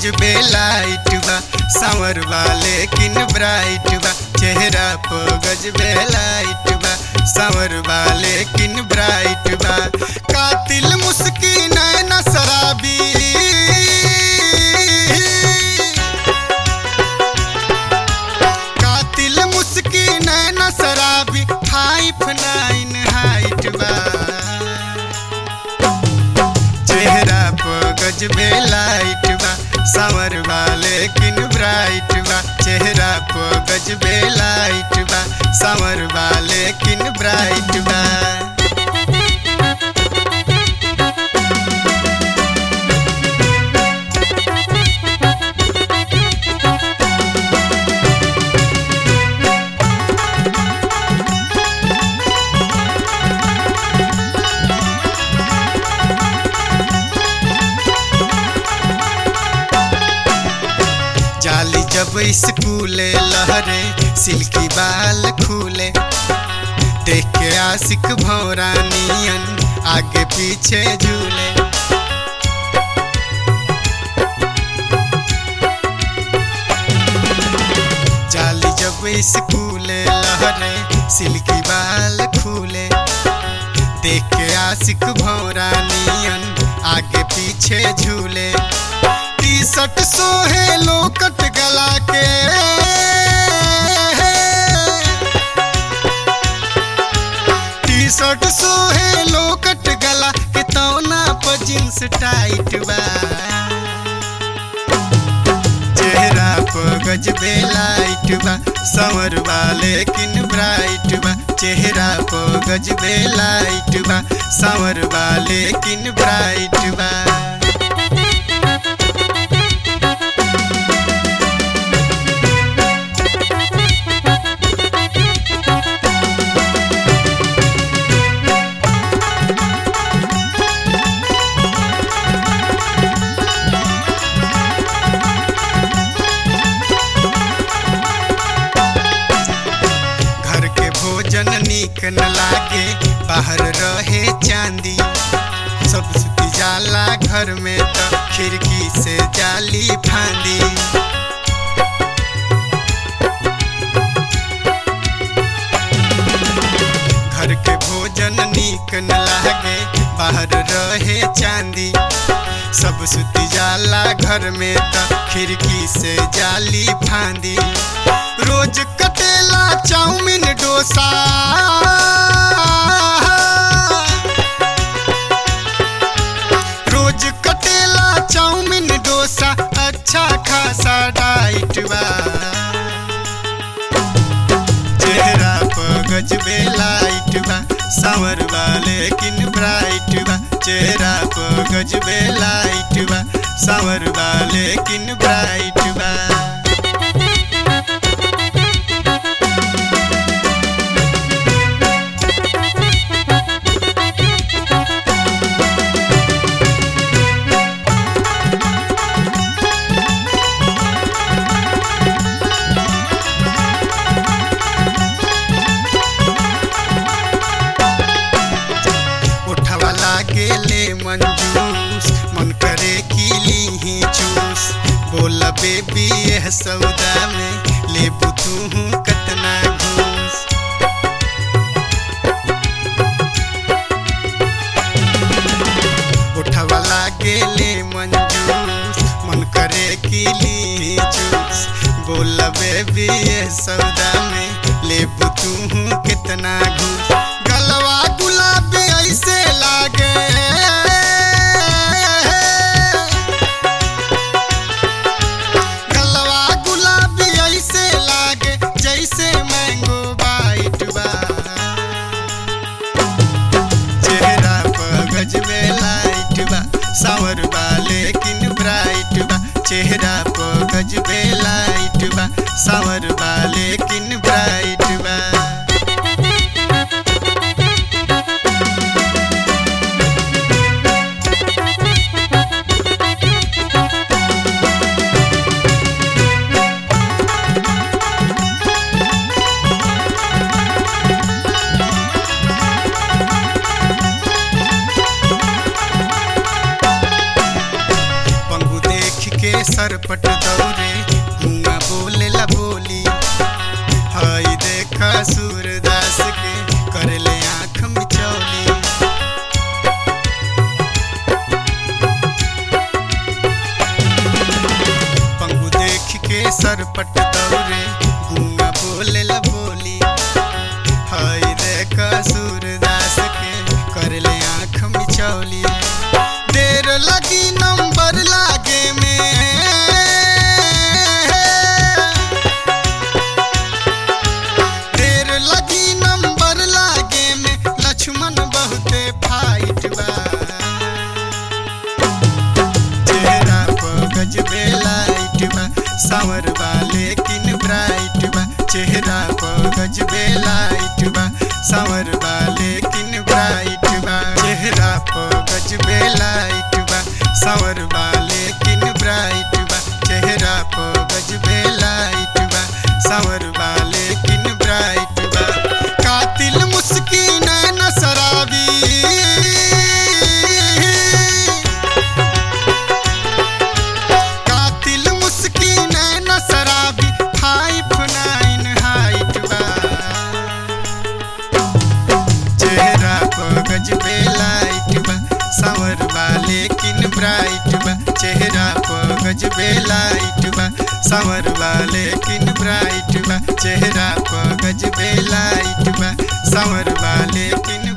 गजबे लाइट बा सांवर बा लेकिन ब्राइट बा चेहरा पर गजबे लाइट बा सांवर बा लेकिन ब्राइट बा कातिल मुस्की नैना शराबी कातिल मुस्की नैना शराबी फाइव नाइन हाइट बा चेहरा पर गजबे लाइट बा सांवर बा लेकिन ब्राइट बा चेहरा पर गजबे लाइट बा सांवर बा लेकिन ब्राइट बा जाली जब स्कूले लहरे सिल्की बाल खूले देख के आशिक भौरानियन आगे पीछे झूले जाली जब स्कूले लहरे सिल्की बाल खूले देख के आशिक भौरानियन आगे पीछे झूले टी शर्ट सोहे लोकट गला के टी शर्ट सोहे लोकट गला के तौना पर जींस टाइट बा चेहरा पर गजबे लाइट बा संवर बा लेकिन ब्राइट बा चेहरा पर गजबे लाइट बा संवर बा लेकिन ब्राइट बा घर के भोजन नीक न लागे बाहर रहे चांदी सब सुती जाला घर में त खिड़की से जाली फांदी घर के भोजन नीक न लागे बाहर रहे चांदी सब सुती जाला घर में त खिड़की से जाली फांदी रोज कटेला चाउमीन डोसा रोज कटेला चाउमीन डोसा अच्छा खासा डाइट बा चेहरा पर गजबे लाइट बा सांवर बा लेकिन ब्राइट बा चेहरा पर गजबे लाइट बा सांवर बा लेकिन ब्राइट बा उठवा लागे ले मंजूस मन करे की ली चूस बोला बेबी यह सौदा में ले तू कतना घूस उठवा लागे ले मंजूस मन करे की ली चूस बोला बेबी यह सौदा में ले तू कितना घूस गलवा गुलाबी ऐसे लागे गलवा गुलाबी ऐसे लागे जैसे मैंगो बाइट बा चेहरा पर गजबे लाइट बा सांवर बा लेकिन ब्राइट बा चेहरा पर गजबे लाइट बा सांवर बा लेकिन सरपट दौरे गुआ बोलेला बोली हई देखा सूरदास के करले आँख मिचौली पंगु देख के सरपट दौरे गुआ बोलेला बोली हई देखा सूरदास के करले आँख मिचौली देर लगी नंबर लागे में देर लगी नंबर लागे में लक्ष्मण बहुते फाइट बा चेहरा पर गजबे लाइट बा सावर बा लेकिन ब्राइट बा चेहरा पर गजबे लाइट बा सावर बा लेकिन ब्राइट बा चेहरा पर गजबे लाइट बा सावर बा लेकिन ब्राइट बा चेहरा पर गजबे लाइट बा सावर बा लेकिन ब्राइट बा कातिल मुस्किन न शराबी कातिल मुस्किन न शराबी फाइव नाइन हाइट बा चेहरा पर गजबे लाइट बा सावर बा लेकिन ब्राइट बा चेहरा पर गजबे लाइट बा सावर बा लेकिन ब्राइट बा चेहरा पर गजबे लाइट बा सावर बा लेकिन